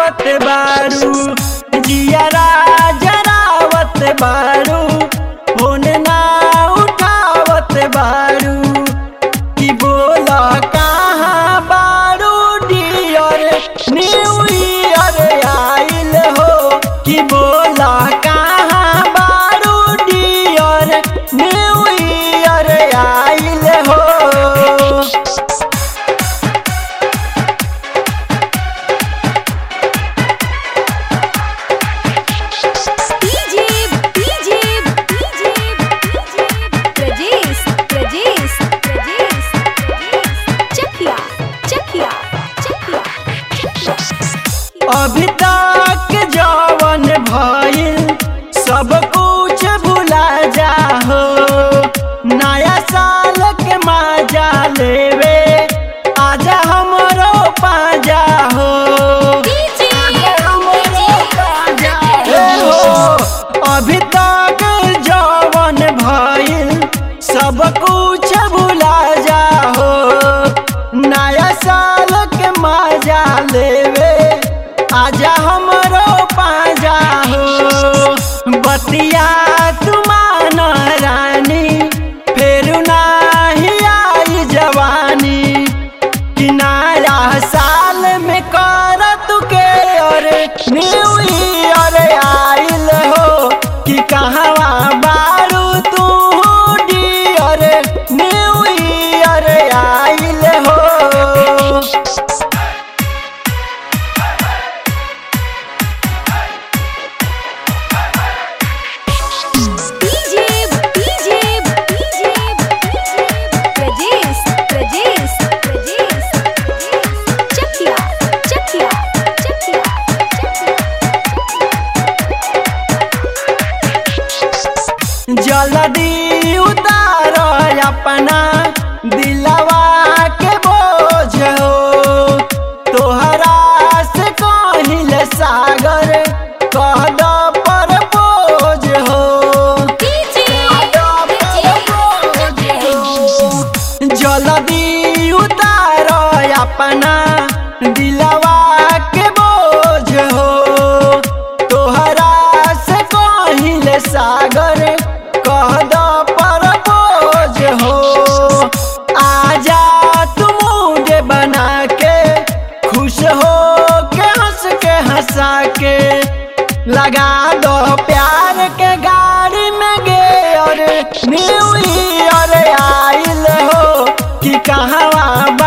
आवत बारू जियरा जरावत बारू फोन ना उठावत बारू कि बोला कहाँ बारू डियर न्यू ईयर आइल हो कि बोला कहाँ बारू डियर न्यू ईयर आइल हो DJ DJ DJ Prajesh Prajesh Prajesh Chakiya Chakiya Chakiya अभी तक जवन भइल सब कुछ भुला जाहो नया साल के मजा लेवे आजा हमरो पाजा हो डीजे ए हो अभी तक जवन भइल सब कुछ भुला जाहो नया साल के मजा लेवे आजा हमरो पाजा हो बतिया तुमान रानी फेर नाही आई जवानी कि नया साल में कर तू के और न्यू ईयर आइल हो कि कहवा बारू तू डियर न्यू ईयर आइल हो DJ DJ DJ Prajesh Prajesh Prajesh Chakiya Chakiya Chakiya जल्दी उतार अपना दिलवा के बोझ हो तोहरा से कहिल सागर कह द पर बोझ हो जल्दी उतार अपना दिलवा के बोझ हो तोहरा से कहिल सागर कह द पर बोझ हो आजा तू मुझे बना के खुश हो के हंस के हंसा के लगा दो प्यार के गाड़ी में गे और न्यू ईयर आइल हो कि कहवा